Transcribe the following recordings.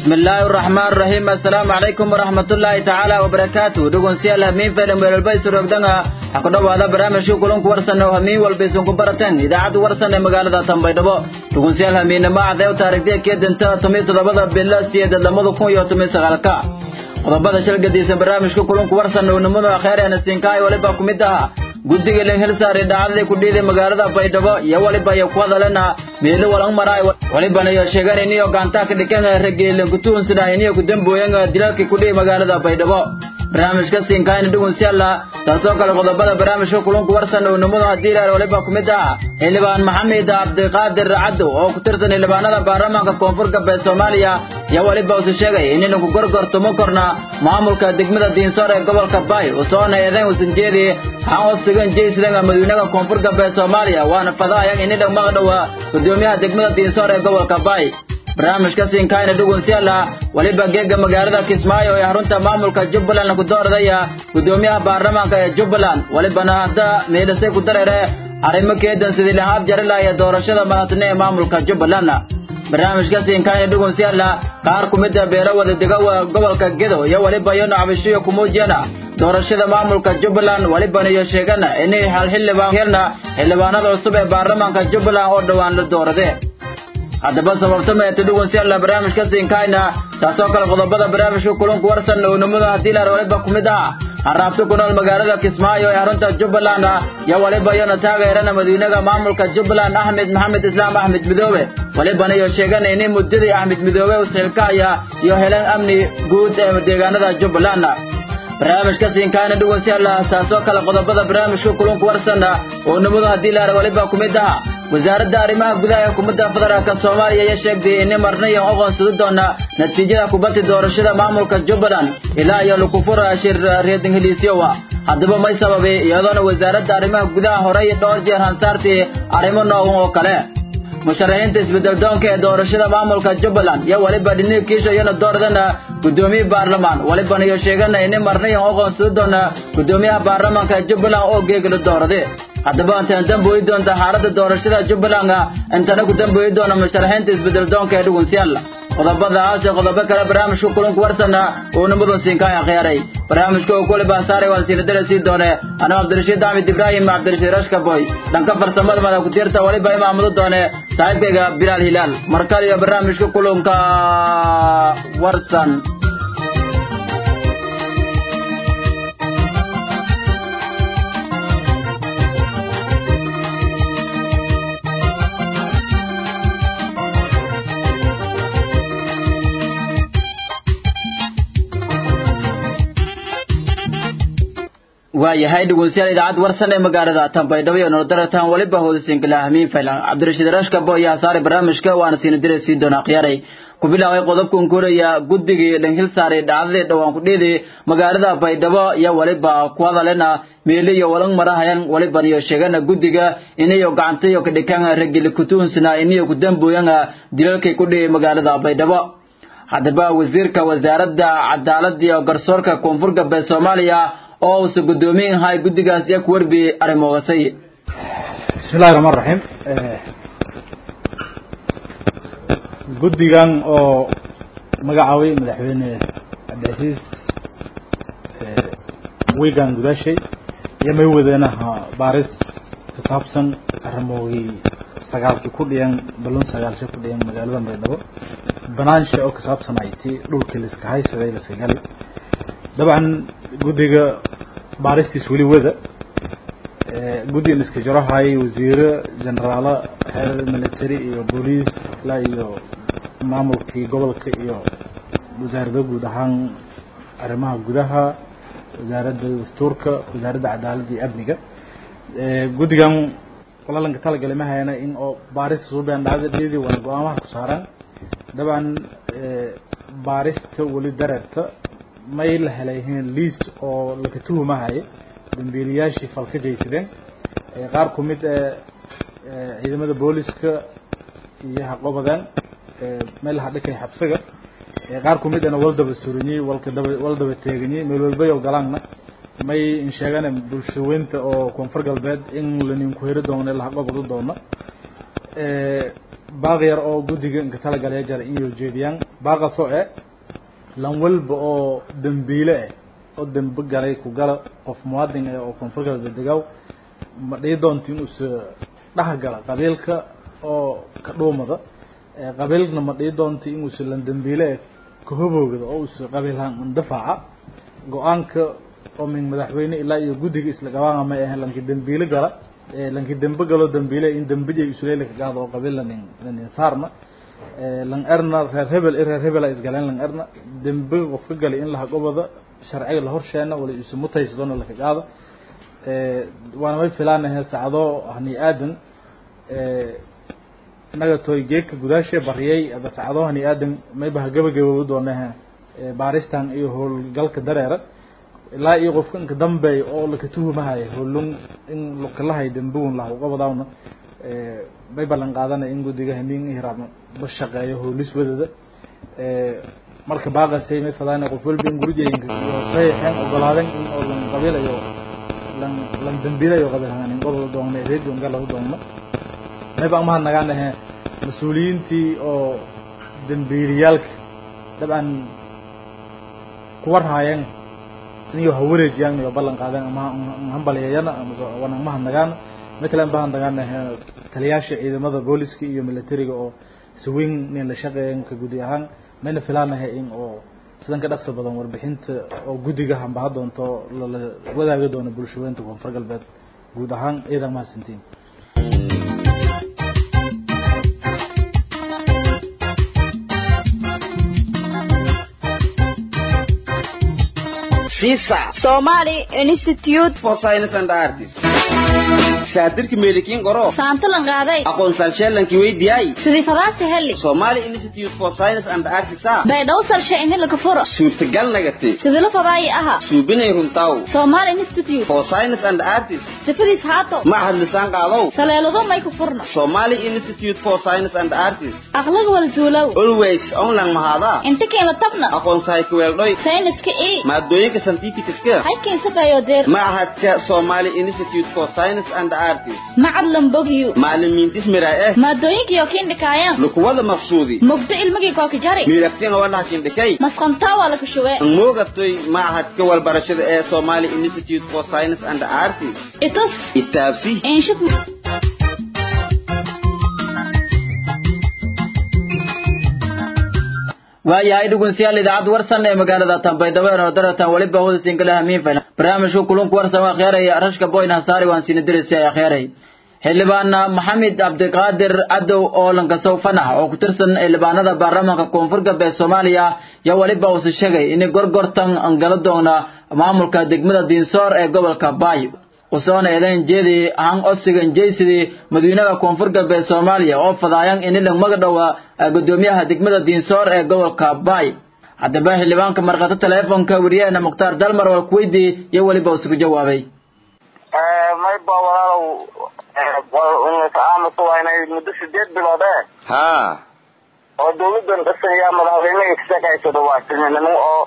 بسم الله الرحمن الرحيم السلام عليكم ورحمة الله تعالى وبركاته دقون سيال همين فيلم والبيس رقدنا حقنا هذا برامج كلهم ورسنا وهمين والبيس كبرتين إذا عاد ورسنا مقالة تنبي دبو دقون سيال همين ما عدو تاريخ دي كيد انت تميت دبدا بالله سيادة لمدو كون يوتمي سغالكا qodobada shalgadiisa barnaamijka kulanku warsan ownimada akheerena siinkaay waliba ku mid aha guddiga len hilsaari dhacdadii ku dhiiday magaalada baydhabo iyo waliba iyo ku hadalena meelo walang maraay walibana iyo sheegan iniyo gaantaa ka dhikan rageelen kutuhunsida iniyo kudambooyan dilalkii ku dhihi magaalada baydhabo barnaamijka siinkaayna dhugun si alla taasoo kale qodobada barnaamijka kulunku warsan ownimadu haddii ilaal waliba ku mid aha xildhibaan maxamed cabdiqaadir caddow oo ku tirsan xildhibaanada baarlamaanka koonfur galbeed soomaaliya iyo waliba usu sheegay inaynu ku gorgortamo korna maamulka degmada diinsoor ee gobolka baay usoona eedayn usan jeedi waxaan hoostigan jeysidan madawynaha koonfur galbeed soomaaliya waana fadaayan inidha maqdhowa gudoomiyaha degmada diinsoor ee gobolka baay barnaamijka siinkaayna dhugun si alla waliba geega magaalada kismaayo ee xarunta maamulka jubbaland ku dooradaya gudoomiyaha baarlamaanka ee jubbaland walibana hadda meedhasay ku dareere arrimo keedan sidii lahaab jari laaya doorashada madaxtine ee maamulka jubbaland barnaamijka siinkaayna dhugun si alla qaar ku mida beelo wada dega gobolka gedo iyo waliba iyo nacbishiyo kumuujiyana doorashada maamulka jubbaland walibana iyo sheegana inay hal xildhibaan helna xildhibaanada cusub ee baarlamaanka jubbaland oo dhowaan la doorade haddaba sababta meeta dhugun si alla barnaamijka siinkaayna taasoo kale qodobada barnaamijka kulunku warsan ownimada haddii laar waliba ku mid ah haraabto ku nool magaalada kismaayo ee xarunta jubbaland iyo waliba iyona taageerana madawynaha maamulka jubbaland axmed maxamed islaam axmed midoobe walibana iyo sheegana inay muddadii axmed midoobe usilkaaya iyo heleen amni guud ee deegaanada jubbaland barnaamijka siinkaayna dhugun si alla taasoo kale qodobada barnaamijka kulunku warsan ownimadu haddii laar waliba ku mid ah wasaaradda arrimaha gudaha ee xukuumadda federaalka soomaaliya ayaa sheegtay inay marnayan aqoonsadi doona natiijada kubadda doorashada maamulka jubbaland ilaa iyo lukufura shir reedingheliisyowa haddaba may sababay iyadoona wasaaradda arrimaha gudaha horey dhowr jeer hansaartii arrimo noogan oo kale musharaxiinta isbedeldoonka ee doorashada maamulka jubbaland iyo waliba dhiniig kiisha iyona dooradana gudoomiye baarlamaan walibana iyo sheegana inay marnayan aqoonsadi doona gudoomiyaha baarlamaanka ee jubbaland oo geegala doorade haddaba intaan dambooyi doonta xaaladda doorashada jubbaland intana ku dambooyi doona musharaxiinta isbedeldoonka ee dhugunsiyaal qodobadaas iyo qodobo kale barnaamijka kulunku warsana uu nimadun siinkaan akhiyaaray barnaamijka uu kuli baasaaray waan siinadara sii doone anuu cabdirashiid axmed ibraahim cabdirashiid rashkaboy dhanka farsamada mada ku tiirta waliba imaamudu doone saaxiibkayga bilaal hilaal markale iyo barnaamijka kulunka warsan waayahay dhegeystayaal idaacad warsan ee magaalada Tanbaydhabo iyo Noordaratan waliba hoodisinkala hamiin faylan Cabdirashiid Rashka boo yaa saaray barnaamijka waana siin diray si doona qiyaaray ku bilaabay qodobkan koraya guddiga dhanhil saaray dhacdada dhawaan ku dheeday magaalada Baydhabo iyo waliba ku hadalena meelo iyo walang marahayan waliba iyo sheegana guddiga inayo gacantayo ka dhikan ragil kutuunsina inayo ku dambooyanga dilalkay ku dheeyay magaalada Baydhabo haddaba wasiirka wasaaradda cadaaladda iyo garsoorka koonfur galbeed Soomaaliya oo uu soo gudoomin hay guddigaas iyo ku warbiyay arrimogasay bismillahi raxmaan raxiim guddigan oo magacaabay madaxweyne cabdicasiis wigan gudaashay iyo may wadeenaha baaris ku saabsan arrimoogii sagaalkii ku dhiyan balun sagaalsha ku dhiyan magaalada baydhabo banaansha oo ku saabsanay ti dhulkii laiska haysaday laiska galay dabcan guddiga baaristiis weli wada guddigan iska jarohay wasiiro generaalo xeer military iyo booliis ilaa iyo maamulkii gobolka iyo wasaaradda guud ahaan arrimaha gudaha wasaaradda dastuurka wasaaradda cadaaladda iyo amniga guddigan walalanka talagalay ma hayana in oo baarista suubeen dhacdadheedii waana go-aamaha ku saaraan dabcan baarista weli dareerta may la helayheen liis oo laka tuhumahaya dambiilayaashii fal ka jaysadeen qaar ku mid ee ciidamada booliska iyo haqobadeen meel laha dhikay xabsiga qaar ku mid ana wal daba suranyey walka daba wal daba teeganyey meel walbay oo galaanna may in sheegana bulshaweynta oo koonfur galbeed in laninku heri doono lahaqobadu doono baaq yar oo guddiga inka talagalaya jara in yoo jeediyaan baaqasoo eh lan walba oo dembiile ah oo dembe galay ku gala qof muwaadin ah oo koonfur galbeed degaw ma dhihi doonto inuusa dhex gala qabiilka oo ka dhuumada qabiilna ma dhihi doonto inuusa lan dembiile ah ka hoboogda oo usa qabiilhaan indafaaca go-aanka oo min madaxweyne ilaa iyo guddiga isla gabaanga may ahayn lanki dembiile gala lanki dembe galo dembiile in dembijay isuleeli ka gaado oo qabiil lanin lanin saarna lan erna reer hebel i reer hebel ay isgaleen lan erna dembe qof ka galay in laha gobada sharciga la horsheena wala isu mutaysadona laka qaado waana may filaanahe sacdo hani aadan inaga toy geedka gudaashee bariyay ada sacdo hani aadan mayba ha gabagaboobi doonahe baaristan iyo howlgalka dareera ilaa iyo qofka inka dambeeya oo laka tuhumahaya howlun in lokalahay dembugun laha uqabadaawna may ballan qaadanaya in guddiga hamiin hiraab ba shaqeeyo howlis wadada marka baaqasay may fadaana qof walba in gurujayinka sayaxeen ogolaadeen in oo lan qabiilayo lan lan dembiilayo qabiilhaan in gobol doonna reedion galahu doonna may baan mahad nagaanahe mas-uuliyiintii oo dembiiliyaalka dabcan kuwar haayeen inyo hawareejiyaan iyo ballan qaadeen ama hambalyeeyana wana mahad nagaana mid kale mahad nagaanahe taliyaasha ciidamada booliska iyo militariga oo siweyn nin la shaqeeyan ka gudi ahaan mayna filaanahay in oo sidan ka dhaqso badan warbixinta oo guddiga hambaha doonto lala wadaagi doono bulshaweynta koonfur galbeed guud ahaan ciidan mahadsantiin Somali Institute for Science and Arts. shaatirka meelikiin qoro saantalan qaaday aqoonsal sheelankii weydiyay sidii fadaasi heli Somali Institute for Science and Arts baydhaw salshe ini laga furo suurtagal nagate sidii la fadaayi aha suubinay runtaw Somali Institute for Science and Arts sifadiis haato macahad lisaan qaalow saleelado may ku furno Somali Institute for Science and Arts aqlaga wal zuulow always online mahada inta keena tabna aqoonsahay ku weeldhoy sayniska ii maadooyinka scientificska haykiin safayo deer macahadka Somali Institute for Science and Arts macad lambogyu macallimiintis miraa eh maadooyinka iyo kiin dhikaayaan lukuwada maqsuudi mugdo ilmigii kooka jari miiraftiin walaha kindhikay masqantaa waa laga shuwe moogatay macahadka walbarashada ee Somali Institute for Science and Arts itus itaabsi inshid waayahay dhegeystayaal idaacadda warsan ee magaalada Tanbaydhabo ee Nordaratan waliba hawada singalaha miinfan barnaamijku kulanku warsan waa khayray rashka boyn hasaari waan siin dirisay ay khayray xildhibaan maxamed cabdiqaadir cadow oo lankasow fanax oo ku tirsan xildhibaanada baarlamaanka koonfur galbeed Soomaaliya yaa waliba uu sheegay in gorgortan aan gala doona maamulka degmada Diinsoor ee gobolka Baay usoona eedayn jeedi aan osigan jeysidi madiinaha koonfur galbeed Soomaaliya oo fadayaan in la magadhowa gudoomiyaha degmada Diinsoor ee gobolka Baay haddaba xildhibaanka marqata teleefonka wariyahana Muqtaar Dalmar oo ku weydiiyay iyo waliba uu sugu jawaabay may ba walaalow aamusu waa inay muddo sideed bilood eh ha oo dawladan dhisaya madaxweynaha ka shaqaysado waa tilminimo oo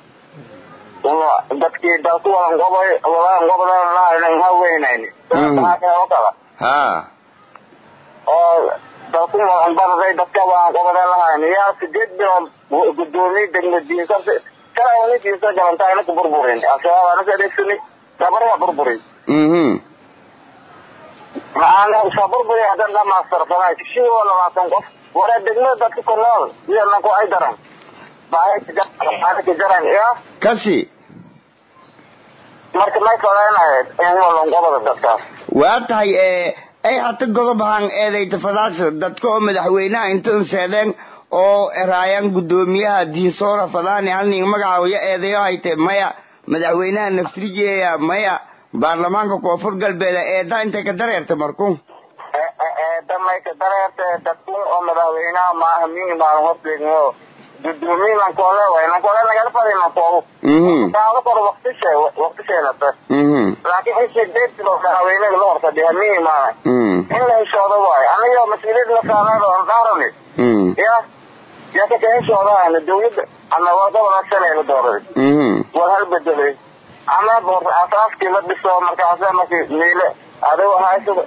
dadkii dalku wadan gobay wadan gobodan laanan haweynayni oo kala ha oo dalku wadan baraday dadka wadan gobodan lahayn yaa sideed bilood gudoomiye degmo diinsa kala wani diinsa galantaa ina ku burburin ashabaab anaka adeegsani gabarha burburin mhm maxaana soo burburi haddan dhamaastarsanay kishii oo labaatan qof wala degmada dadka ku nool iyo nanku ay daran baahika jaran iyo kasi marka may fadaynayd in walongobada dadkaas waa tahay ee ay hata godobahan eedayta fadaasa dadka oo madaxweynaha intan seedeen oo eraayaan gudoomiyaha diinsoora fadaani halning magacaayo eedayo hayte maya madaxweynaha naftrijeeya maya baarlamaanka koonfur galbeed eedaa intay ka dareerta marku damay ka dareerte dadkun oo madaxweynaha maaha mingi maalin horteegno gudoomiye lankoole way lankoole nagala fadhi lankoodu mhm kaada kor waktishe waktisheenate mhm laakiin xisii deedkilo madaxweynaga la horfadhiya mingi maalin mhm in la heshoodo waayo aniga mas-uuliyad la saarnado aan dhaarani mhm ya yaa ka kaheshoodaana dawladda ama waa gobol shalay la dooray mhm war hal bedelay ama boor asaaskii la dhiso markaasa markii miile adigo haysada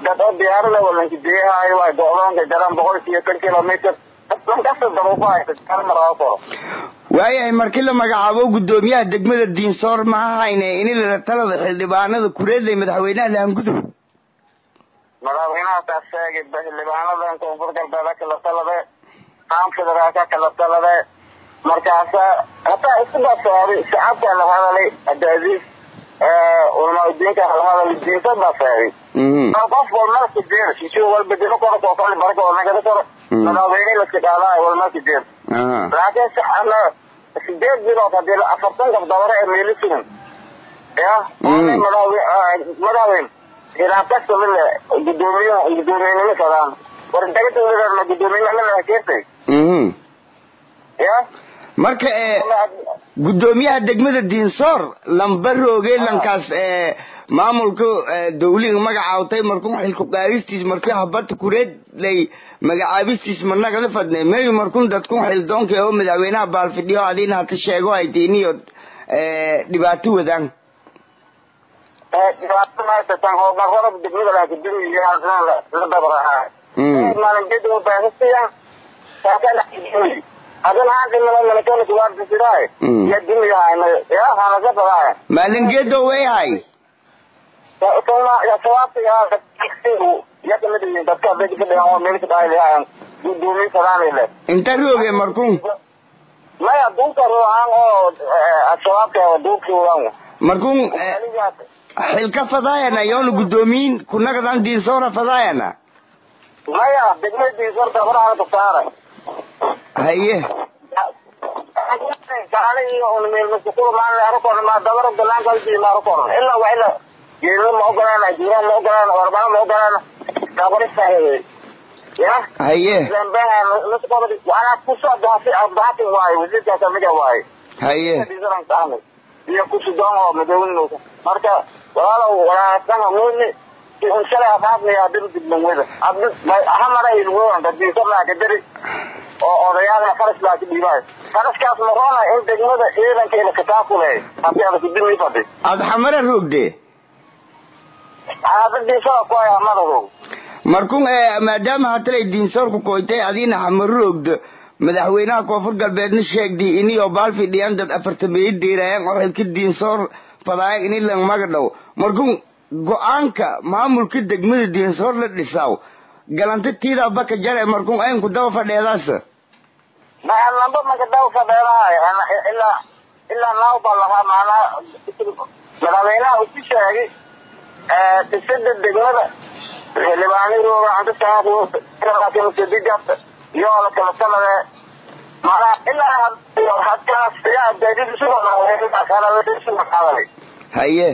dad oo diyaarada walanka deehaayo waay go-doonka jaraan boqol iyo tan kilomitr lankasta daruufo haysa kala maraa koro waayahay markii la magacaabo guddoomiyaha degmada diinsoor maha hayne ini la talada xildhibaanada kureedlay madaxweynaha laangudub madaxweynahaas sheegay xildhibaanadan koonfur galbeed kala talade qaam federaalka kala talade markaasa hataa isku basaaray shacabka la hadalay abdiaziz ulmaudiinka la hadalay diinta baa sheegay qof walmarka jeer sisi walbedelo koro kookale baraka walnagada koro madaxweyne laska qaadaay walmarka jeer laakiin shacabna sideed bilood hadii afartan gabdabare ee meeli sugan ya madaxweyne hilaabkasta mile gudoomiyaha gudoomiyenimo sadaan war dagada gudoomiyenimada hakeertay ya marka ee guddoomiyaha degmada diinsoor lambarooge lankaas ee maamulka dawliga magacaawtay markuu xilku qaadistiis markii habata kureed lay magacaabistiis managala fadne mayu markun dadkun xildoonka oo madaxweynaha baalfidhiyo adiina hata sheego haytiiniyo dhibaato wadaan dhibaato maysatan hoobarada degmada laakaduriya la dabarahaa maalinjada baahisiya saakana adin haantimala malakana kuwaardisidaay ya dimiyahay ya hanasa fadaay maalingeedo weyhay yakamid dadka adeeg fadhiyan oo meel kadhaaylayan gudoomiye fadaanile inta rooge markun maya duulka ruuxan oo ashabaabka duulki waan markun xilka fadaayana yoona guddoomiyin kunagadan diinsoora fadaayana maya degmadiisorta horaa kasaara haye ilaa waa ila geelada ma ogolaan jiiraan ma ogolaan warbana ma ogolaan dabarista ya haye waxaa kusoo abdahatin waaye wasiirkaa kamida waaye haye iyo kusudoon oo madawnowka marka walaalow walaasana muuni unshalay afaafnaya dib dibnawada hamara ilwoan dadiisarnaa kadari oo odayaalna faras baa ku dhiibaayo faraskaas maroona in degmada ciidankeeda kataakule hadii ada kudimi fadhi aada xamara roogde xaafadiisada ku haya madadow markun maadaama hatalay diinsoorku koytay adiina xamaro roogdo madaxweynaha koonfur galbeedna sheegdi iniyo baalfidhiyan dad afartameeyo diirayan oo xilka diinsoor fadaaya ini lang magadhow markun go-aanka maamulka degmada diinsoor la dhisaw galanta tiida baka jare markun aynku daba fadheedaas lamba maka daba fadheedahay ilaa ilaa naawba lahaa maanaa madaxweynaha usi sheegay dhisida degmada xildhibaanirooda antasaadigat iyo la kala talade maanaa ilaa hadkaas yaa daadidisugaadalay haye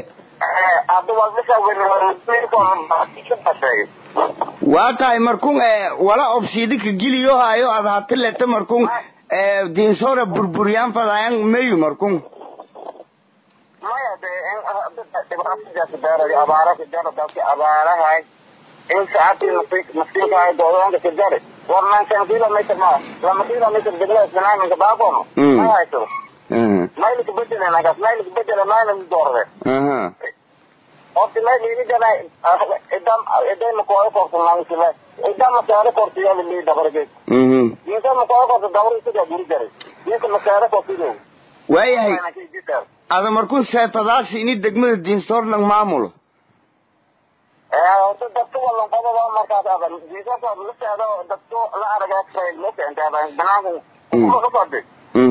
waa tahay markun wala obsiidika giliyo hayo ad hati leta markun diinsoora burburyaan fadaayan meyu markun maya de dhibaatadaasbeeray abaara kajara dadka abaarahay in saacadii maskiinkahay goodoonka kajari war nankan kilometr ma lama kilometr degmada isbanaaminka baabono ma hayso maylka bedele nagas maylka bedele mayna doorde horta mayl ini jana idam iday makooyo korta nangsile idam masaare korta yali lii dabarge dinka makooyo korta dabar isaga guri jaray dinka masaare kortido waayahay ada markun seefadaasi ini degmada diinsoor lang maamulo horta dadka walan qodaba markaas adan diinsoorka laseedo dadku la aragay makeenta banaanka kufadi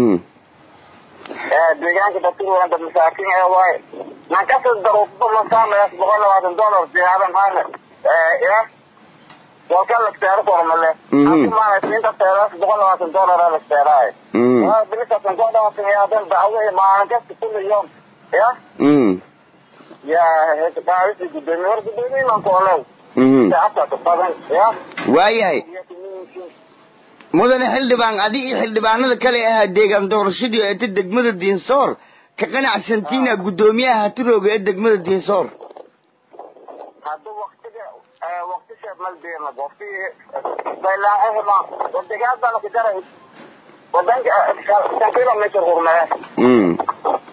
deegaanka dadka dad masaakiin ee waaye nankasa daruufba masaamayaas boqol labaatan dollar diyaaran haana ya walka lagteero kormale maanaysinta teeraas boqol labaatan dollar lagteeraayo bilisasan kodhawasanyadan dacwo maalin kasta kulli yoom ya ya qaadisi gudoomiye war gudoomiye mankoolow shacabka badan ya waayahay mudane xildhibaan adi iyo xildhibaanada kale ahaa deegaan doorashadii eeta degmada diinsoor ka qanacsantiina guddoomiyaha hatirooga ee degmada diinsoor hadda waktiga waktisha maldeena wakti baylaaxehma wadegaadana kajara wadanka kan kilometr hurmee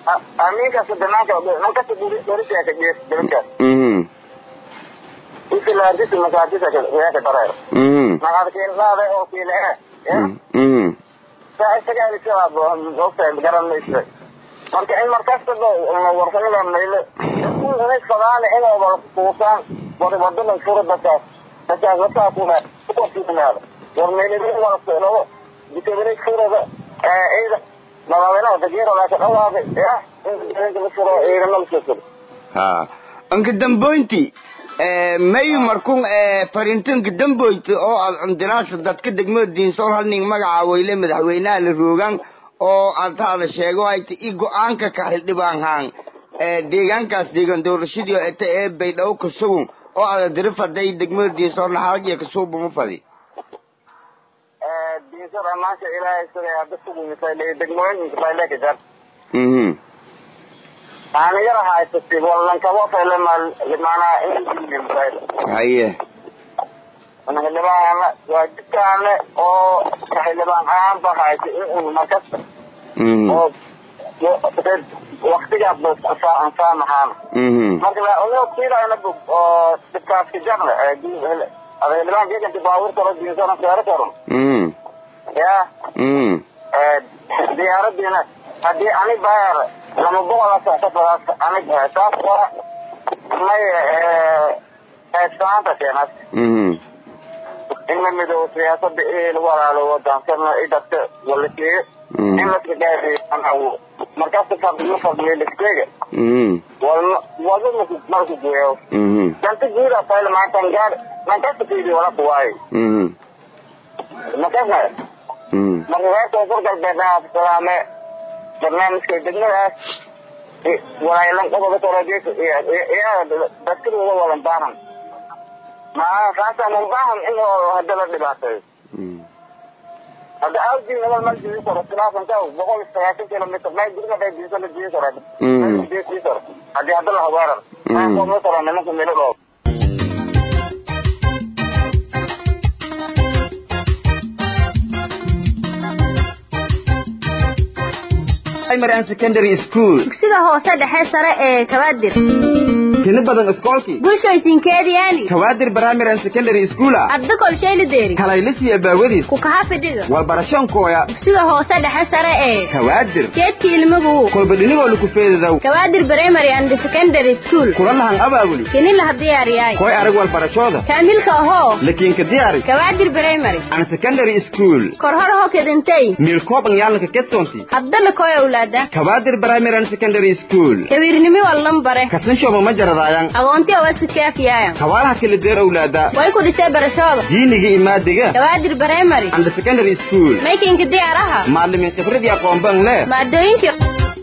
aminkaas banaanka nankasa dhoriseeka gees dalka isi ilaadisi masaajida weeka dareer mhm naqadkiinlaade oo kiile eh mhm saa isagaa isagaa ogtahay garanaysa marka in markastaba warsanida mayle inay fadaane inay wala kuusaan wada wadadan furo dadkaas dadkaas dadkaa kuma kuwasiinaada war meelidin wala socdo dikabinay furada ciida madaaweynaha dageerada ka dhawaaqay ya in dikabinka la furo ciidana la soo furo ha anka damboynti mayu markun farintanka damboynti oo aad cundinaasa dadka degmada diinsoor halning magaca weyle madaxweynaha la roogaan oo aad hada sheego hayta i go-aanka ka xildhibaan haan deegaankaas deegaan doorashadii eta ee baydhabo ka sugun oo aada diri faday degmada diinsoor naxaalagiya kasuubama fadi diinsada maasha ilaahay sida hadda sugumisay degmooyinka bayleka jar mhm aan yara haysatay walankabo fayle maanaa in haye xildhibaana waa jidkaane oo xildhibaan ahaanba haysay in un markas mhm oo waktigaas ansaamahaan mhm marka unoo kiilayna bog oo dibkaaska jarne xildhibaan geeganti baabuur karo diinsana seero karon mhm ya mhm diyaaradiina haddii ani baar lama boqola soctadaas anig taas waa may eedsanaanta keenas mhm in la midoobo siyaasada ee lagu walaalo wadansana i dadka walakeeyo in laska gaadhiyo markaas fadhiyo fadhiyo laskega mhm walma walba maku marku geeyo mhm danta guuda fayla maantan gaad mankasta fiidi wala kuwaayo mhm makasna mhm marka reer koonfur galbeed salaame barnaamijka degmadaas walaalan qodoba korojees dadkadooda walan baahan maa kaasa man baahan in hadda la dhibaateeyo mhm hadda awdii nabal mal jiri karo khilaafan ka boqol iyo sagaashan kilomitr may gurma bay diisa la jiri karo dii karo haddii hadda la hawaaran maa kooma karo nimanka milo dhoo primary and secondary school dugsiga hoose dhexe sare ee kabaadir tini badan iskoolkii bulshooysinkeediyaani kawaadir primary and secondary school ah abdi kolshayli deeri kalaylisiya baawadiis ku kaha fidhiga walbarashoonkooya dugsiga hoose dhexe sare ee kawaadir geedka ilmagu kolba dhinigoo laku feedadow kabaadir primary and secondary school kula lahan abaabuli kini laha diyaariyaay koy arag walbarashooda kaamilka ahoo lakiinka diyaari kabaadir primary an secondary school korhor ho kedintay miilkooban yaalanka ketsoonti abdala koy awlaada kawaadir primary and secondary school kawiirnimi wallan bare kasanshooba ma jaradaayan agoonti awasikaafiyaaya kawaalaha kala deer owlaada way ku dhisay barashooda diiniga imaadiga kabaadir primary and secondary school maykinka diyaaraha maalimin khibradii aqoonban leh maadooyinkii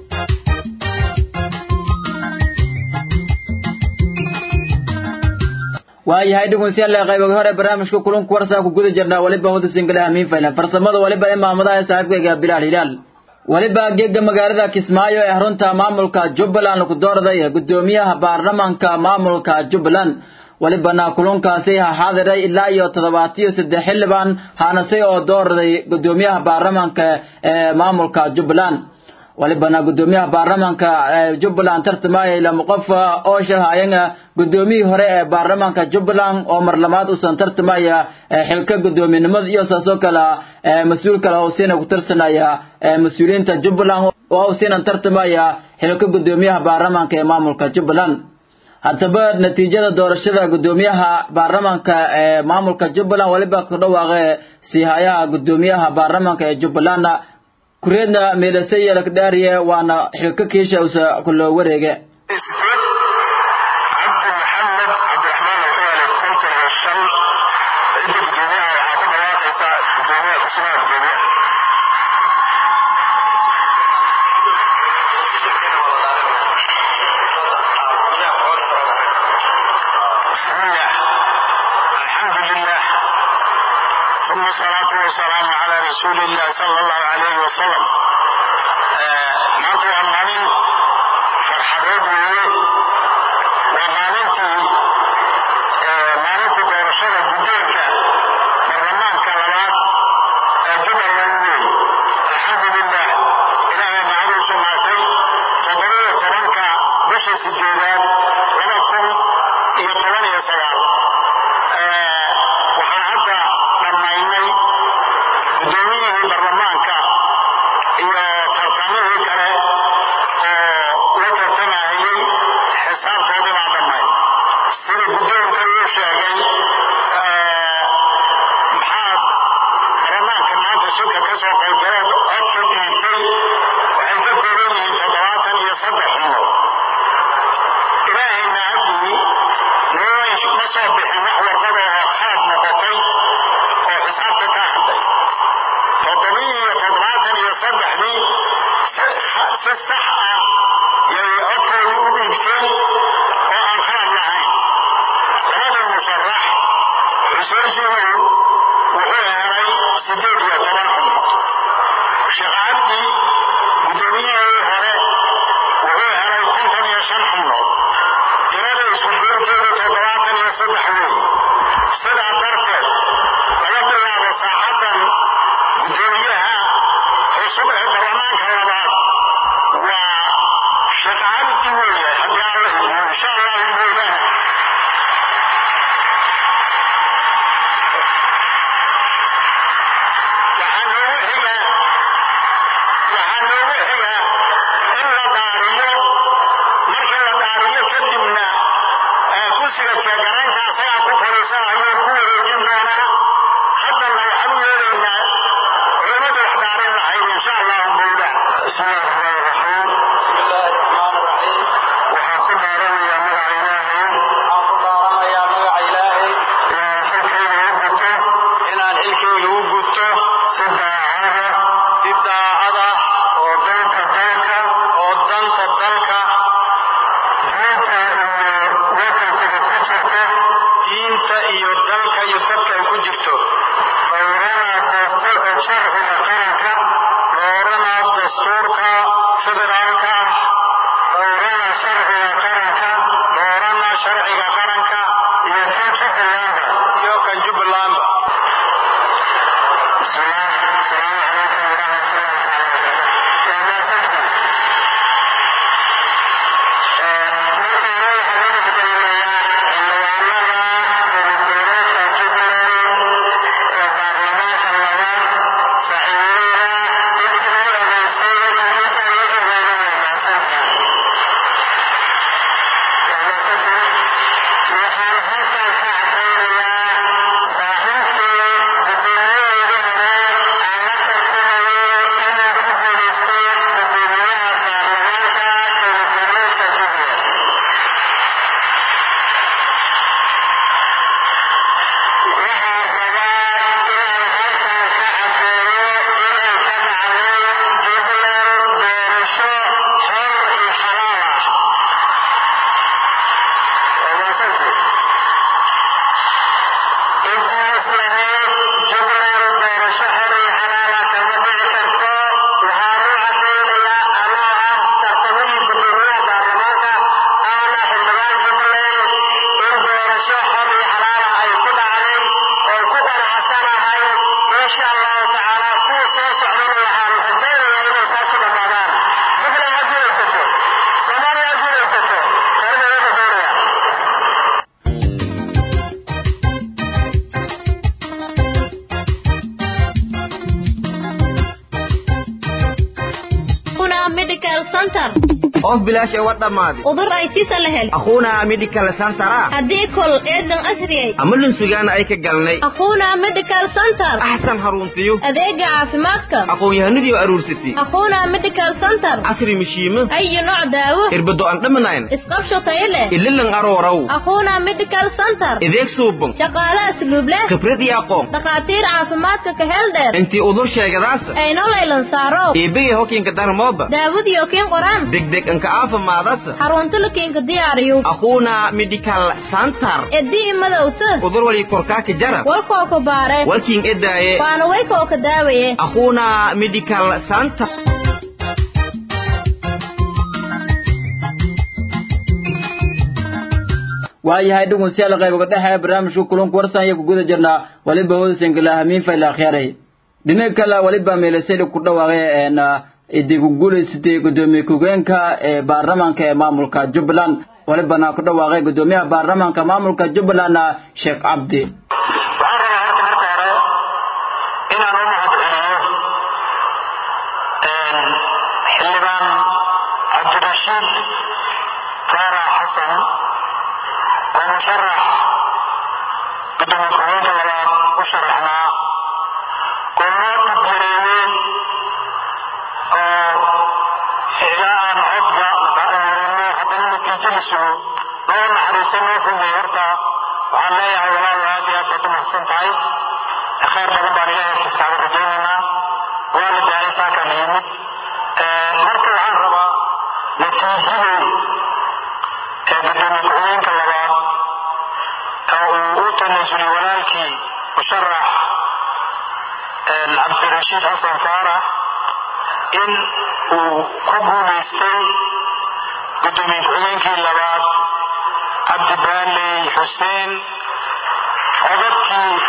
waayahay dhegeystayaal qaybaga hore barnaamijka kulanka warsaa ku guda jirnaa waliba wada singalaha miinfayla farsamada waliba ee maamadaha saaxiibkayga bilaal hilaal waliba geega magaalada kismaayo ee xarunta maamulka jubbaland lagu doorday gudoomiyaha baarlamaanka maamulka jubbaland walibana kulankaasi ha xaadiray ilaa iyo toddobaatiyo saddex xildhibaan haanase oo doorday gudoomiyaha baarlamaanka ee maamulka jubbaland walibana gudoomiyaha baarlamaanka ee jubbaland tartamaya lama qof oo shahayana gudoomiyihii hore ee baarlamaanka jubbaland oo marlamaad usan tartamaya xilka gudoominimada iyo saasoo kale mas-uul kale oo siina ku tirsanaya mas-uuliyiinta jubbaland oo siina tartamaya xilka gudoomiyaha baarlamaanka ee maamulka jubbaland haddaba natiijada doorashada gudoomiyaha baarlamaanka ee maamulka jubbaland waliba ku dhawaaqe siihayaha gudoomiyaha baarlamaanka ee jubbaland kureedna meelase yelakdhaariye waana xilka kiisha usa kulo wareege cabdi maxamed cabdiraxmaan wuxuu helay konton iyo shan cidda gudoomiyaha waxaa ku dhawaaqaysa gudoomiyaha kusugaha gudoomiye bismillah alxamdulilah ثم الصلاة والسلام على رسول الله صلى الله عليه وسلم maanta waa maalin farxadeed weeye waa maalintii maalintii doorashada guddoonka baarlamaanka labaad ee jubbaland weeye alxamdulilah ilaahay macadiisu maatay toddobiyo tobanka bisha sideedaad laba kun iyo toban iyo sagaal guddoomiyihii baarlamaanka iyo tartamihii kale oo la tartamayay xisaabtoodii baa dhammayd sida guddoonka uu sheegay maxaad baarlamaanka maanta shirka ka soo qaybgaleed codka dhiibtay waxay ka kooban yihiin toddobaatan iyo saddex xubnood ilaahayna haddii nooy ma soo bixin wax warqadooda khalad noqotay oo xisaabta ka hadlay toddobiyi iyo toddobaatan iyo saddexdii si sax ah yay codkooda u dhiibteen oo aan khalad lahayn labada musharax xuseen shugow wuxuu helay sideed iyo toban xubnood sheekh cabdi guddoomiyihii hore wuxuu helay konton iyo shan xubnood tirada isku goorteedu toddobaatan iyo saddex weey sidaa darteed laga bilaabo saacaddan guddoomiyaha cusub ee baarlamaanka labaad waa sheekh cabdi weeye haddii alla idmo insha allahu mooyaane waxaa noogu xiga waxaa noogu xiga in la dhaariyo markii la dhaariyo kadibna kursiga jeegaraynta asagaa ku fadhiisanayo ku wareejin doonaa haddana waxaan u yeelaynaa culimmadu wax dhaarin lahayd insha allahu mawlaa bismillahi raxmaan raxiim waxaan ku dhaaranayaa magaca ilaahay inaan xilkayga u guto si daacada si daacada oo danta dalka oo danta dalka diinta iyo wadankada ku jirta diinta iyo dalka iyo dadka ay ku jirto dhowrana dastuurka sharciga qaranka dhowrana dastuurka federaalka dhowrana sharciga qaranka dhowrana sharciga qaranka iyo kan jubbalandba iyo kan jubbalandba بسم الله السلام عليكم ورحمة الله وبركاته waxaan halkan ka cadaynayaa saaxiibkii gudoomiyahii hore aan la tartamayo inuu ku guulaystay gudoomiyaha baarlamaanka dowladgoboleedka jubbaland waxaan rabaa inaan halkan ka cadeeyo inay ka dhacday jubbaland doorasho xor iyo xalaal ah waa mahadsantihiin intaas lahayd jubbaland doorasho xor iyo xalaala kama dhici karto waxaan u cadaynayaa anoo ah tartamihii gudoomiyaha baarlamaanka aana xildhibaan jubbaland in doorasho xor iyo xalaala ay ku dhacday oo ku qanacsanahay insha allahu tacaala kuwa soo socdana waxaan rajaynayaa inay taasi dhammaadaan jubbaland ha guulaysato soomaaliya ha guulaysato reerba iyaga doonaya Una Medical Center of bilaash ee wa dhammaaday udur ay sisa la hel akhuuna medical sansara haddii kol eedan asriyay ama lunsugaana ay ka galnay aquuna medical center axsan haruntiyo adeega caafimaadka aqoon-yahanadii aruursatay aquuna medical center casri mishiimo ayo nooc daawo irbado aan dhamanayn isqabsho tayo leh ililan arooraw aquuna medical center ideeg suuban shaqaale asluub leh khibrad iyo aqoon dhakhaatiir caafimaadka ka hel dheer intii udur sheegadaas ayno laylan saaro eebegay hokiinka darmooba daawadiyo kiin qoraan degdeg anka aafimaadasa xarunta la kiinka diyaariyo akhuuna medical center edii madowta udur wali korkaaka jara walkoo ka baare walkiin edaaye waana waykoo ka daawaye akhuuna medical center waayahay dhegeystayaal qaybiga dhexe ee barnaamijka kulanka warsan iyo ku guda jirnaa waliba hoodasankala hamiin fayla akhyaaray dhinaca kale waliba meelasayda ku dhawaaqay een idii ku guulaysatay gudoomiye ku-geenka ee baarlamaanka ee maamulka jubbaland walibana ku dhawaaqay gudoomiyaha baarlamaanka maamulka jubbaland sheekh cabdi waxaan rabaa horta marka hore inaan u mahad celiyo cabdirashiid faarax xasan waa musharax gudoomiye ku-xigeenka labaad u sharaxnaa oo noo dhibyareeyey oo ilaa aan codba ba'amarino haddana natiijo la sugo noo naxariiso noo fudey horta waxaan leeyahay walaal aad iyo aad baad u mahadsan tahay khayr badan baan ilahay hortiis kaaga rajaynaynaa waa la daalay saakaan yimid marka waxaan rabaa natiijadii ee gudoomiye ku-xigeenka labaad oo uu u tanaasulay walaalkii musharax cabdirashiid xasan faarax in uu ku guulaystay gudoomiye ku-xigeenkii labaad cabdi baaley xuseen codadkii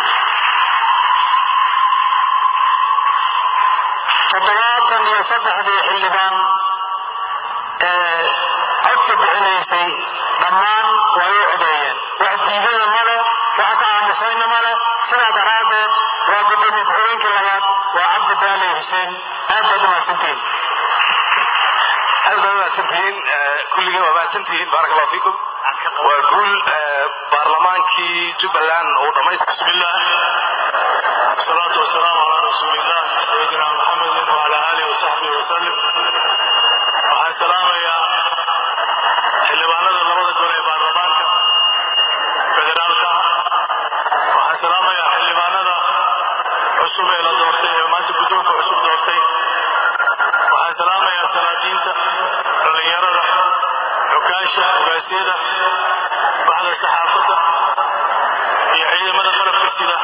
toddobaatan iyo saddexdii xildhibaan ee codka bixinaysay dhammaan way u codeeyeen wax diidada male wax ka aamusayna male sidaa daraaddeed waa gudoomiye ku-xigeenkii labaad waa cabdi baaley xuseen aad baad u mahadsantihiin aad baad mahadsantihiin kulligeen waa mahadsantihiin baarak allahu fiikum waa guul baarlamaankii jubbaland uu dhamaystay bismillah الصلاة والسلام على رسول الله سيدنا محمد وعلى آله وصحبه وسلم waxaan salaamayaa xildhibaanada labada gol ee baarlamaanka federaalka waxaan salaamayaa xildhibaanada cusub ee la doortay ee maanta guddoonka cusub doortay waxaan salaamayaa salaadiinta dhallinyarada xukaasha ugaasyada baxda saxaafadda iyo ciidamada qalabka sida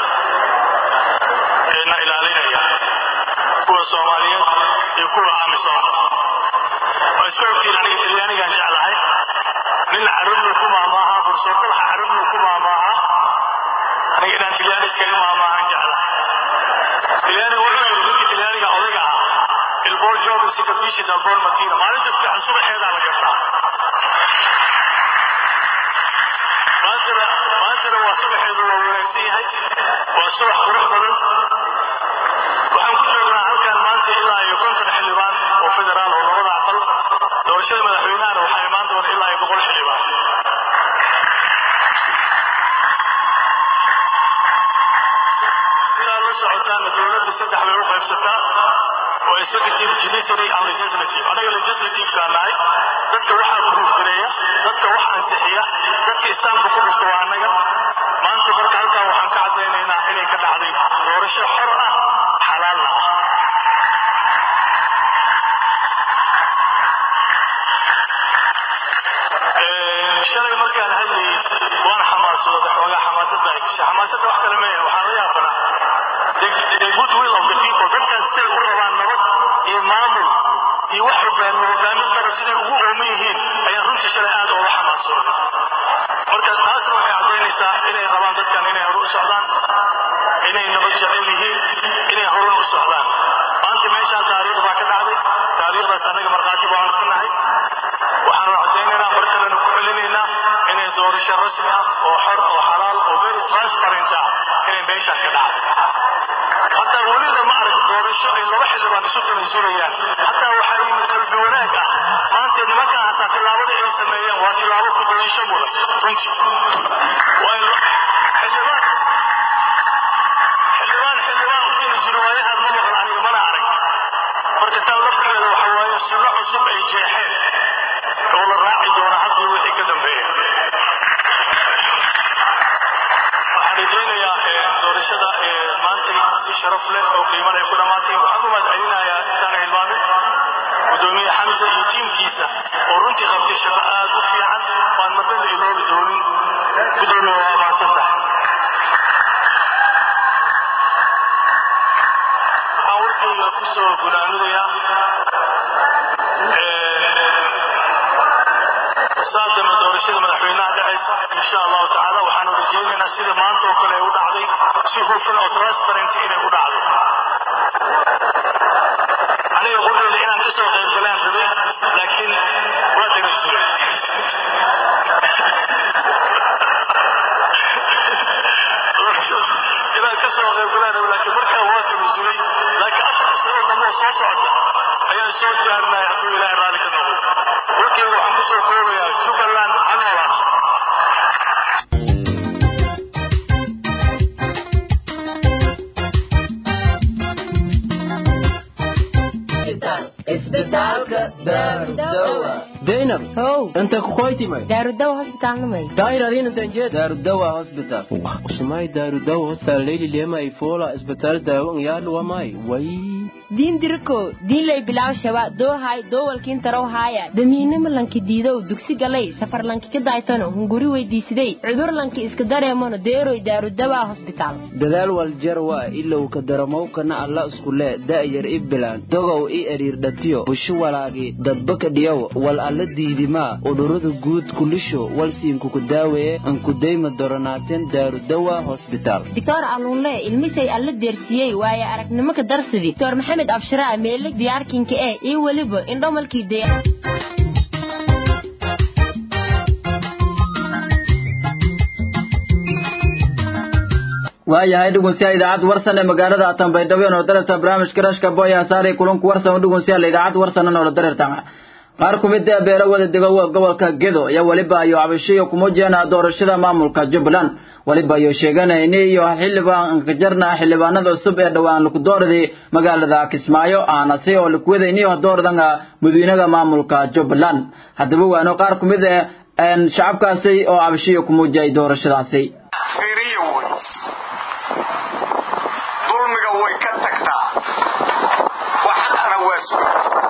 eena ilaalinaya kuwa soomaaliyeed iyo kuwa aamisoona waa iska ogtiin aniga talyaanigaan jeclahay nin carabnu ku maamaaha bursoortadaha carabnu ku maamaaha aniga inaan talyaani iskaga maamaahan jeclahay talyaaniga wuxuu yidhi ninkii talyaaniga odayga ah ilboor joogu si kabiishi dalboor matiina maalinta fiican subaxeedaa la gartaa maantana maantana waa subaxeedu waa wanaagsan yahay waa subax qurux badan waxaan ku joognaa halkan maanta ilaa iyo konton xildhibaan oo federaal oo labada aqal doorashada madaxweynahana waxaa imaan doona ilaa iyo boqol xildhibaan sidaa la socotaana dowladda saddex bay u qaybsataa oo executive judiciary and legislative anaga legislative-kaa nahay dadka waxaa kuruufgareeya dadka wax ansixiya dadka istaamka ku dhufta waa annaga maanta marka halkan waxaan ka caddaynaynaa inay ka dhacday doorasho xor ah xalaalna ah shalay markaan hadlayay waan xamaasooda xoogaa xamaasada ay gashay xamaasadda wax kale meeya waxaa la yaabanaa the good will of the people dadkan siday u rabaan nabad iyo maamul iyo wax hogaami hogaamin dara siday ugu ooman yihiin ayaan runtii shalay aad ooga xamaasooday marka taasna waxay caddaynaysaa inay rabaan dadkan inay hore u socdaan inay nabad jecel yihiin inay hore u socdaan maanta meeshaan taariikh baa ka dhacday taariikhdaas annaga markhaati baan ka nahay waxaanu caddaynaynaa mar kalena ku celinaynaa inay doorasho rasmi ah oo xor oo xalaal oo very transparent ah inay meeshaan ka dhacday hataa weli lama arag doorasho ay laba xildhibaan isu tanasulayaan hataa waxaa yimid qalbi wanaag ah maanta nimankan hataa tillaabada ay sameeyeen waa tillaabo ku dayasho mudan runtii waayo xildhibaan xildhibaan xildhibaan u jiri jiro waayahaan ma maqan aniga mana arag marka tan laftigeeda waxa waaye sunno cusub ay jeexeen oo la raaci doona haddii wixii ka dambeeya waxaan rajaynayaa doorashada maantay si sharaf leh oo qiimo leh ku dhammaatay waxaan u mahadcelinayaa intaan hilmaamin gudoomiye xamse iyo tiimkiisa oo runtii qabtay shaqo aad u fiican waan marnaba iloobi doonin gudoomiye waa mahadsan tahay waxaan warkayga kusoo gunaanadayaa saadama doorashada madaxweynaha dhacaysa insha allahu tacaala waxaanu rajaynaynaa sida maanta oo kale ay u dhacday si hufan oo transparent inay u dhacday aniga qudheyda inaan kasoo qayb galaan rabay laakiin waa tanaasulay inaan kasoo qayb galaan rabay laakiin markaa waa tanaasulay laakiin afar sano dambe oo soo socota ayaan soo diyaarinaya hadduu ilaahay raalli ka noqdo isbitaalka daarudawa zainab how inta kukoytimay daarudawa hosbitaalnimay daairadinantanjed daarudawa hospital usumay daarudawa hostal leyli lema ifola isbitaal daawo ngyaadhuwamay way diin diriko diinlay bilaw shaba doohay doowalkiin tarow haaya damiinima lanki diidow dugsi galay safar lanki ka daaytano hunguri weydiisiday cudur lanki iska dareemano deeroy daarudawa hosbitaal dadaal waljarwa ilow ka daramowkana alla iskule da'yar i bilaan dogow i eriirdhatiyo busho walaagi dadbaka dhiyow wal alla diidimaa udhurada guud kulisho walsiinkuku daaweeye ankudayma doronaateen daarudawa hosbitaal doctor alluunle ilmisay alla deersiiyey waaye aragnimo ka darsidi doctor maxamed abshiraa meelig diyaarkinka ee iyo weliba indhomalkii daya waayahay dhegeystayaal idaacad warsan ee magaalada Tanbaydhabo oo darata barnaamijka rashka boya saaray kulanku warsan dhegeystayaal idaacad warsan oo darata qaar ku mid ah beelo wada dego gobolka Gedo ayaa waliba ayo cabashiyo kuma jeena doorashada maamulka Jubbaland waliba ayo sheeganayna iyo xildhibaan ka jarna xildhibaanada cusub ee dhawaan lagu dooraday magaalada Kismaayo aana si oo lagu wadaynayo dooradanga madaxweynaha maamulka Jubbaland hadaba waano qaar ku mid ah shacabkaasi oo cabashiyo kuma jeey doorashadaasi fiiriyo wey dulmiga way ka tagtaa wax xaqana waa suga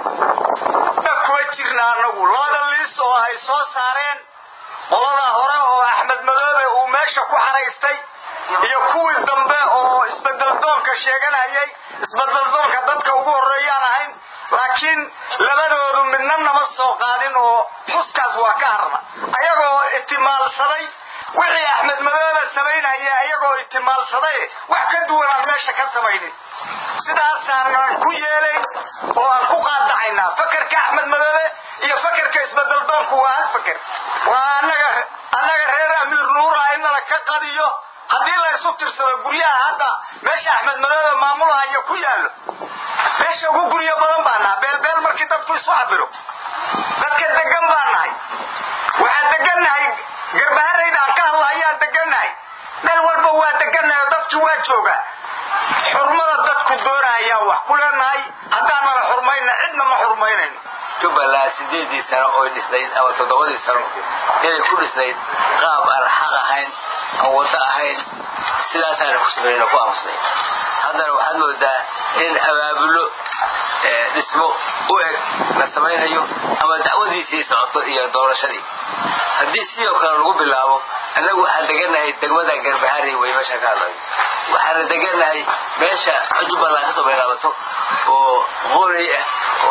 kuwa jirna anagu labada liis oo ay soo saareen qolada hore oo axmed madoobe uu meesha ku xaraystay iyo kuwii dambe oo isbedeldoonka sheeganayay isbedeldoonka dadka ugu horreeyaan ahayn laakiin labadoodu midna nama soo qaadin oo xuskaas waa ka harna ayagoo itimaalsaday wixii axmed madoobe samaynaya ayagoo itimaalsaday wax ka duwan aan meesha ka samaynin sidaasaanan ku yeelayn oo aan ku qaadacaynaa fakerka axmed madoobe iyo fakerka isbedeldoonku waa hal faker waa anaga annaga reer amiir nuura inala ka qadiyo haddii la isu tirsado guryaha hadda meesha axmed madoobe maamulahaya ku yaallo meesha ugu guryo badan baa naha beelbeel markii dadku isu cabiro dadka degan baa nahay waxaan degannahay garbaharayda aan ka hadlahayaan degannahay meel walba waa degannahay oo dadki waa joogaa xurmada dadku doonayaan wax ku leenahay haddaan nala xurmayna cidna ma xurmaynayno jubbaland sideedii sano oy dhisnayd ama toddobadii sano inay ku dhisnayd qaab aan xaq ahayn aan waddo ahayn sidaasaana ku sameynay ku aamusnay haddana waxaad moodaa in abaabulo dhismo u eg la samaynayo ama dacwadiisii socoto iyo doorashadii haddii sidoo kale lagu bilaabo annagu waxaan degannahay degmada garbaharey way meesha ka hadlayo waxaana degannahay meesha jubbaland kasoo bilaabato oo qooley ah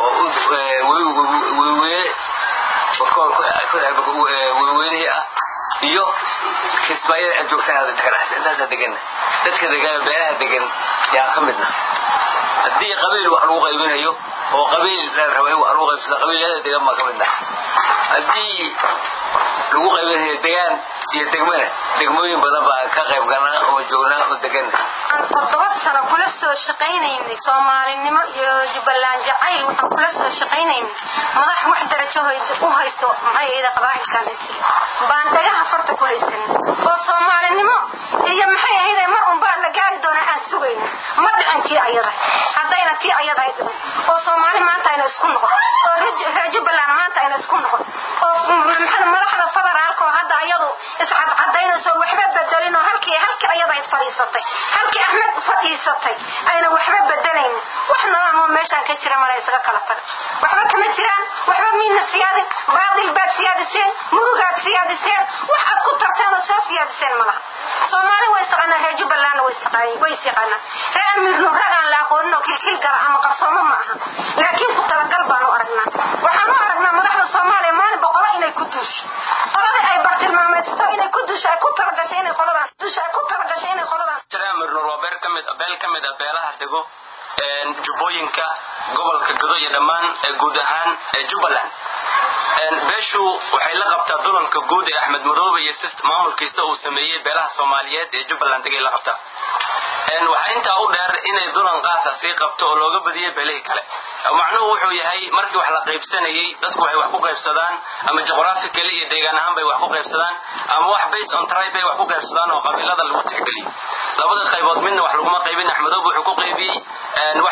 oo weyweene bakool weyweynihii ah iyo kismaayada aan joogtaan hadda degan intaasaa deganna dadka degan beelaha degan yaan ka midna haddii qabiil wax lagu qaybinayo oo qabiil la rabo in wax lagu qaybsado qabiilyada degan baan ka midna haddii lagu qaybinayo degaan iyo degmana degmooyin badan baan ka qayb galnaa oo joognaa oo deganna toddoba sano kula soo shaqaynaynay soomaalinimo iyo jubbaland jacayl waxaan kula soo shaqaynaynay madax wax darajo u hayso maxay ahayda qabaa'ilkan jiro baan dhagaha farta ku haysan oo soomaalinimo iyo maxay ahayda mar unbaa la gaari doonaa aan sugayno ma dhicin tii ayada haddayna tii ayada ay dhiman oo soomaali maanta ayna isku noqon oo reer jubbaland maanta ayna isku noqon oo madaxda federaalka oo hadda ayadu iscadcadaynayso waxba bedelin oo halkii halkii ayada ay fadhiisatay halkii axmed fadhiisatay ayna waxba bedelayn wax nadaamo meeshaan ka jira mala isaga kala taga waxba kama jiraan waxba miidna siyaadin baadil baad siyaadiseen murugaad siyaadiseen wax aad ku tarteen oo soo siyaadiseen malaha soomaali way istaqaanaa reer jubbalandna way istaqaanaa way isyaqaanaa reer amiirnu ragaan la aqoonin oo kilkil gala ama qarsoomo ma aha laakiin ku talagal baan u aragnaa waxaan u aragnaa madaxda soomaaliya maalin boqolo inay ku duusho qoladii ay bartilmaameedsato inay ku duusho ay ku talagashay inay qoladan duusho ay ku talagashay inay qoladan jaraamir waa beer kamid beel ka mid ah beelaha dego jubbooyinka gobolka godo iyo dhammaan guud ahaan jubbaland beeshu waxay la qabtaa dulanka guud ee axmed madoobe iyo maamulkiisa uu sameeyey beelaha soomaaliyeed ee jubbaland degay la qabtaa waxaa intaa u dheer inay dulan qaasa sii qabto oo looga badiyey beelihii kale macnuhu wuxuu yahay markii wax la qaybsanayey dadku waxay wax ku qaybsadaan ama juqraafically iyo deegaan ahaan bay wax ku qaybsadaan ama wax based on tribe bay wax ku qaybsadaan oo qabiilada lagu tixgeliyo labada qaybood midna wax laguma qaybin axmedoobe wuxuu ku qaybiyey waxa la yidhahda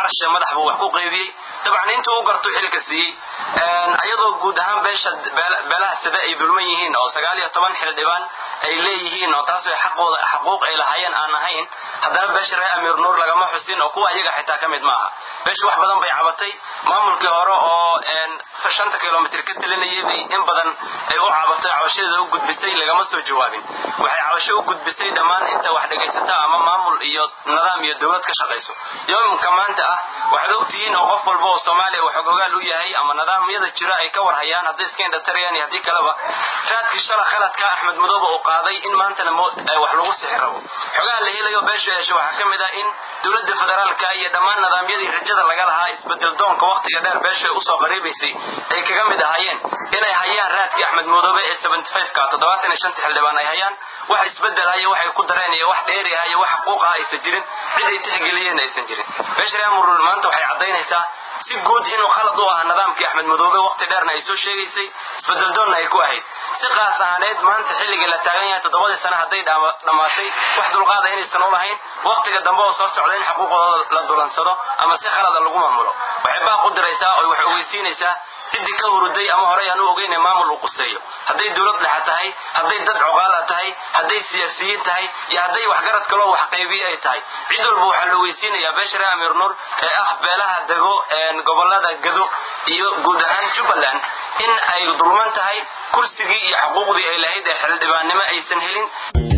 carasha madax buu wax ku qaybiyey dabcan intuu u gartuu xilka siiyey ayadoo guud ahaan beesha beelaha sida ay dulman yihiin oo sagaal iyo toban xildhibaan ay leeyihiin oo taas ay xaqooda xaquuq ay lahaayeen aan ahayn haddana beesha reer amiir nuur lagama xusin oo kuwa iyaga xitaa ka mid maaha beesha wax badan bay cabatay maamulkii hore oo shanta kilomitr ka telinayay bay in badan ay u cabatay cabashadeeda u gudbisay lagama soo jawaabin waxay cabasho u gudbisay dhammaan inta wax dhegaysata ama maamul iyo nidaam iyo dowlad ka shaqayso yoomka maanta ah waxaad ogtihiin oo qof walba oo soomaaliya wax ogogaal u yahay ama nidaamyada jira ay ka warhayaan hadday iska indhatarayaan iyo haddii kaleba raadkii shala khaladka axmed madoobe uu qaaday in maantana wax lagu sixi rabo xogaha la helayo beesha yeesha waxaa ka mid ah in dowladda federaalka iyo dhammaan nidaamyadii rajada laga lahaa isbedel doonka wakhtiga dheer beesha usoo qariibaysay ay kaga mid ahaayeen inay hayaan raadkii axmed madoobe ee ka toddobaatan iyo shanta xildhibaan ay hayaan wax isbedelaya waxay ku dareen iyo wax dheeriah iyo wax xuquuqaha aysan jirin cid ay tixgeliyeen aysan jirin beesha reer murul maanta waxay caddaynaysaa si guud inuu khalad u ahaa nidaamkii axmed madoobe wakhti dheerna ay soo sheegaysay isbedeldoonna ay ku ahayd si qaas ahaaneed maanta xilligii la taagan yahay toddobadii sane hadday dhammaatay wax dulqaada inaysan u lahayn wakhtiga dambe oo soo socda in xuquuqdooda la dulansado ama si khalada lagu maamulo waxay baaq u diraysaa oo wax ogeysiinaysaa ciddii ka huruday ama horey aan u ogeyna maamul uu quseeyo hadday dowlad dhexa tahay hadday dad coqaala tahay hadday siyaasiyiin tahay iyo hadday waxgarad kaloo wax qaybiye ay tahay cid walba waxaa la weysiinayaa beesha reer amiir nuur ee ah beelaha dego gobolada gado iyo guud ahaan jubbaland in ay dulman tahay kursigii iyo xuquuqdii ay lahayd ee xildhibaannimo aysan helin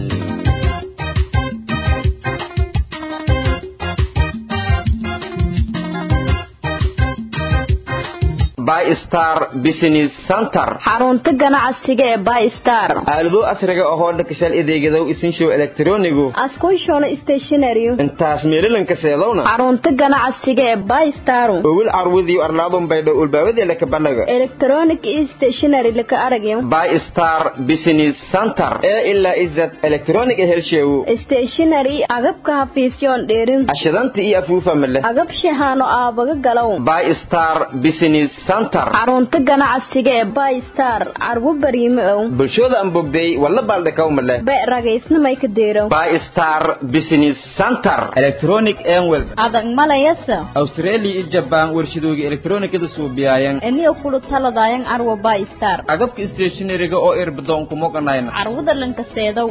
bystar business center xarunta ganacsiga ee bystar aalado casriga ahoo dhakashal adeegadow isinshow elektronigu askushona stationary intaas meelilanka seedowna xarunta ganacsiga ee bystar owil carwudiyo arlaadun baydho ulbaabadee laka banaga electronic stationary laka aragyo bystar business center ee ilaa izad electronic helsheewo stationary agabka hafiisyoon dheerin ashadanta iyo afuufa male agab shahaano aabaga galow bystar business xarunta ganacsiga ee bystar carwo bariime ow bulshooda aan bogday walla baaldhakaw male be ragaysnamay ka deerow bystar business center electronic enwel adag malayasa australia iyo jabaan warshadooga elektronikada suubiyayan eniyo kulu taladayan carwo bystar agabka stationariga oo irbadoon kumoganayna carwada lankaseedow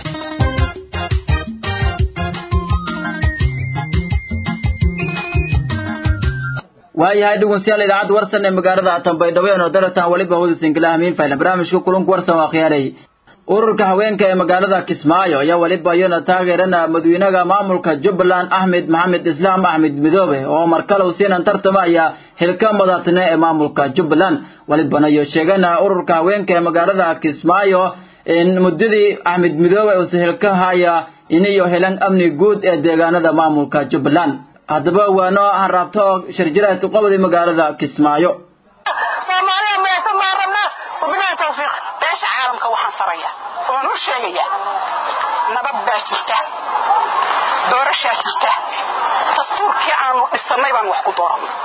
waayahay dhegeystayaal idaacadda warsan ee magaalada tanbaydhabo ee noodarataan weliba hawada sinkilaha miinfayla barnaamijka kulanka warsan waa khiyaaray ururka haweenka ee magaalada kismaayo ayaa weliba iyana taageerana madaxweynaha maamulka jubbaland axmed maxamed islaam axmed midoobe oo markale siinan tartamaya xilka madaxtine ee maamulka jubbaland welibana iyo sheegana ururka haweenka ee magaalada kismaayo in muddadii axmed midoobe uusa xilka haya inayo helan amni guud ee deegaanada maamulka jubbaland haddaba waa noo hanraabto shirjiraadka qobodii magaalada kismaayo soomaaliya meesa maan rabnaa wabilahi tawfiiq beesha caalamka waxaan faraya oon u sheegaya nabad baa jirta doorashaa jirta dastuurkii aanu dhisannay baan wax ku dooranay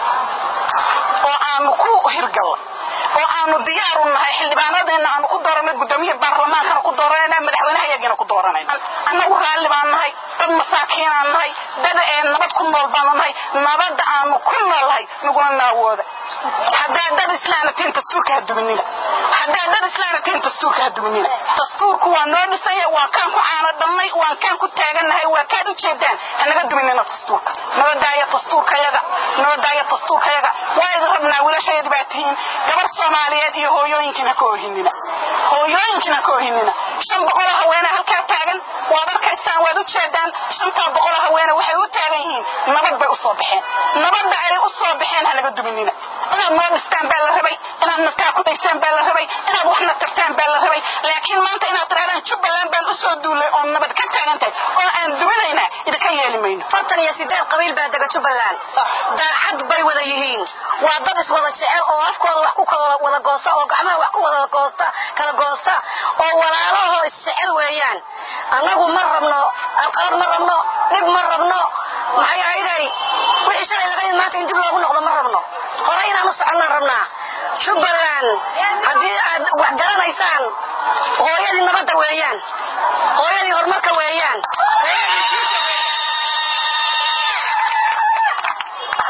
oo aanu ku hirgalnay oo aanu diyaar u nahay xildhibaanadeena aanu ku dooranay gudoomiye baarlamaankana ku dooranayna madaxweynehayagana ku dooranayna annagu raalli baan nahay dad masaakiinaan nahay dad ee nabad ku nool baanu nahay nabadda aanu ku noolnahay naguna naawooda haddaa dad islaana tihin dastuurka ha duminina haddaa dad islaana tihin dastuurka ha duminina dastuurku waa noo dhisanya waa kaan ku caano dhannay waan kaan ku taagannahay waa kaad u jeedaan hanaga duminina dastuurka nabadaaya dastuurkayaga nabadaaya dastuurkayaga waa idin rabnaa wiilashayadi baa tihiin gabar soomaaliyeed iyo hooyooyinkiina ka ohinina hooyooyinkiina ka ohinina shan boqoloo haweene halkaa taagan waad arkaysaan waad u jeedaan shantaa boqoloo haweene waxay u taagan yihiin nabad bay usoo baxeen nabadda ay u soo baxeen hanaga duminina inaad noo dhistaan baa la rabay inaad nataa ku daysaan baa la rabay inaad waxna tartaan baa la rabay laakiin maanta inaad tirahdaan jubbaland baan usoo duulay oo nabad ka taagan tahay oo aan duminaynaa idinka yeeli mayno fartan iyo sideed qabiil baa dega jubbaland daacad bay wada yihiin waa dad iswada jecel oo afkooda wax ku wada goosta oo gacmaha wax ku wada goosta kala goosta oo walaalahoo isjecel weeyaan annagu ma rabno alqalad ma rabno dhib ma rabno maxay ahayday wixii shalay laga yid maanta in dib loogu noqdo ma rabno hore inaan u soconnaan rabnaa jubbaland haddii aad wax garanaysaan hooyadii nabadda weeyaan hooyadii horumarka weeyaan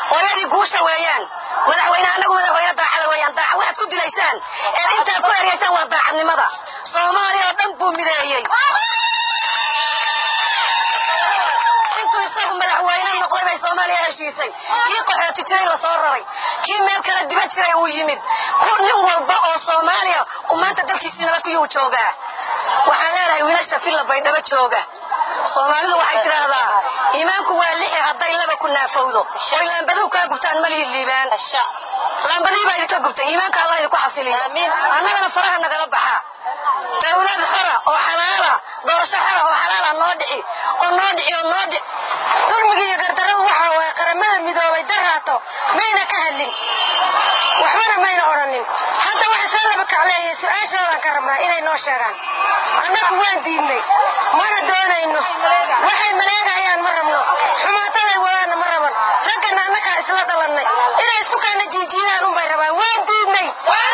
guusha weeyaan madaxweyne anagu madaxweyne daacada weeyaan daaca waxaad ku dilaysaan ee intaad ku eryaysaan waa daacadnimada soomaaliya oo dhan buu mideeyey intuu isagu madaxweyne noqday bay soomaaliya heshiisay kii qaxooti jiray lasoo raray kii meel kale dibad jiray uu yimid ku nin walba oo soomaaliya uu maanta dalkiisii nabadkuyuu joogaa waxaan leenahay wiilasha filla baydhabo jooga soomaalidu waxay tidhaahdaa iimaanku waa lixi hadday laba ku naafowdo oy laambaduu kaa gubtaan malihi liibaan laambadii baa idinka gubtay iimaanka allah idinku xasiliyo annagana faraha nagala baxa dawlad xora oo xalaala doorasho xora oo xalaala noo dhici oo noo dhici oo noo dhici dulmiga iyo gardarradu waxa waaye qaramada midoobay daraato mayna ka hadlin waxbana mayna odhanin hadda waxa soo laba kacleeyay su-aashoodaan ka rabnaa inay noo sheegaan annagu waan diidnay mana doonayno waxay maleegayaan ma rabno xumaataday wadaana ma raban raggana annagaa isla dhalannay inay isku kaana jiijiidaan unbay rabaan waan diidnay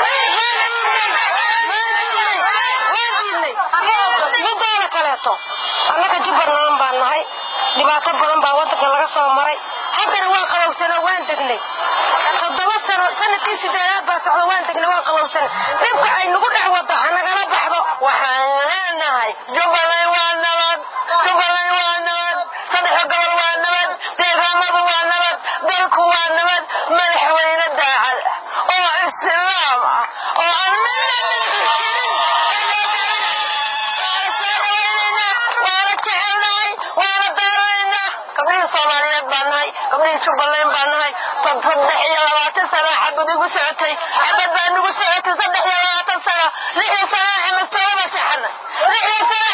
mideeda kaleeto annaga jubbaland baan nahay dhibaato badan baa wadanka laga soo maray haddana waan qabowsanoo waan degnay toddoba sano sanadkii sideedaad baa socda waan degnay waan qabowsanay dhibka ay nagu dhex wado ha nagala baxdo waxaan leenahay jubbaland waa nabad jubbaland waa nabad saddexa gobol waa nabad deegaamadu waa nabad dalku waa nabad madaxweyne daacad oo islaam ah oo aan gabdhihii soomaaliyeed baan nahay gabdhihii jubbaland baan nahay saddex iyo labaatan sana xabad igu socotay xabad baa nagu socotay saddex iyo labaatan sana lixii sana axmed toobaba seexana lixii sana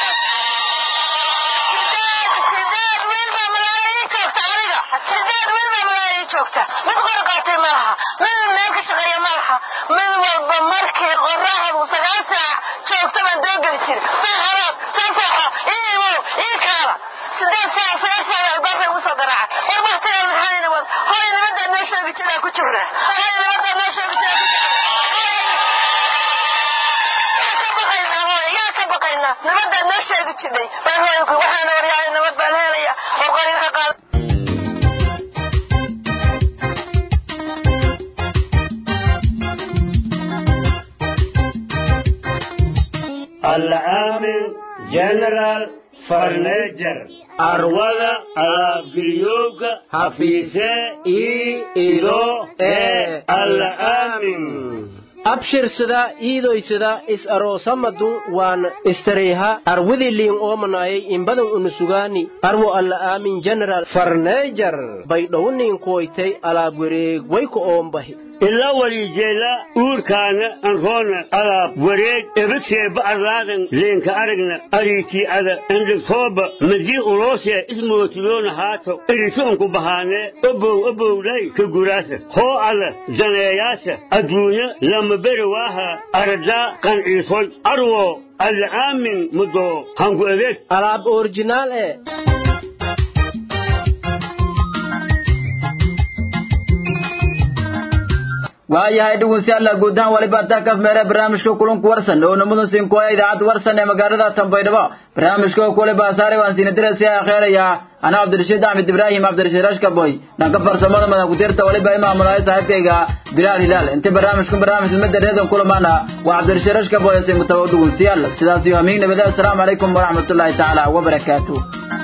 sideed wiil baa malaayiin joogta adiga sideed wiil baa malaayiin joogta mid qor qaatay ma laha mid meel ka shaqeeya ma laha mid walba markii qoraxdu sagaal saac joogta baan doogeli jiri saa haraad saa saaxa ii imow ii kaala sideed saac sagaal saac albaabkay ugu soo garaaca war waktigaa maxaa wad horay nimadaa noo sheegi jiraa ku jirna horay nimadaa noo sheegi jiraa yaa ka baqaynaa nimadaa noo sheegi jirnay baan hooyanku waxaana waryahay nabad baan helaya oo qoriinka qaada العامل جنرال فرنيجر أروضة ألابريوك حفيسة إي إيدو إي العامل abshirsada iidoysada is aroosamadu waan istareyha arwidiliin oomanayay imbadan unusugaani arwo alla aamin general farneejar baydhowniin kuwaytay alaab wareeg wayku oombahi ila walijeela uurkaana anroona alaab wareeg ebadseeba arlaadan leenka aragna ariitii ada endhigtooba madii uloosee ismootiyoona haato erisuunku bahaanee obow obowlay ka guraasa hoo ada daneeyaasa adduunya lama beri waaha aradaa qanciisoy arwo alla aamin mudoo hangu adeeg alaab orjinaal ee waayahay dhegeystayaal guud ahaan waliba taa kaf meere barnaamijka kulanku warsan oo namadu sinkooya idaacadda warsan ee magaalada Tanbaydhabo barnaamijka kuliba saaray waan siin diraysa akhiiraya ana Cabdirashiid Ahmed Ibrahim Cabdirashiid Rashkaboy dhanka farsamada madax ku tirta waliba imaamulay saaxiibkayga Bilal Hilal inta barnaamijka barnaamij madaradan kulamana waa Cabdirashiid Rashkaboy ee mutawadu dhegeystayaal sidaas iyo amiin nabada assalamu alaykum wa rahmatullahi ta'ala wa barakatuh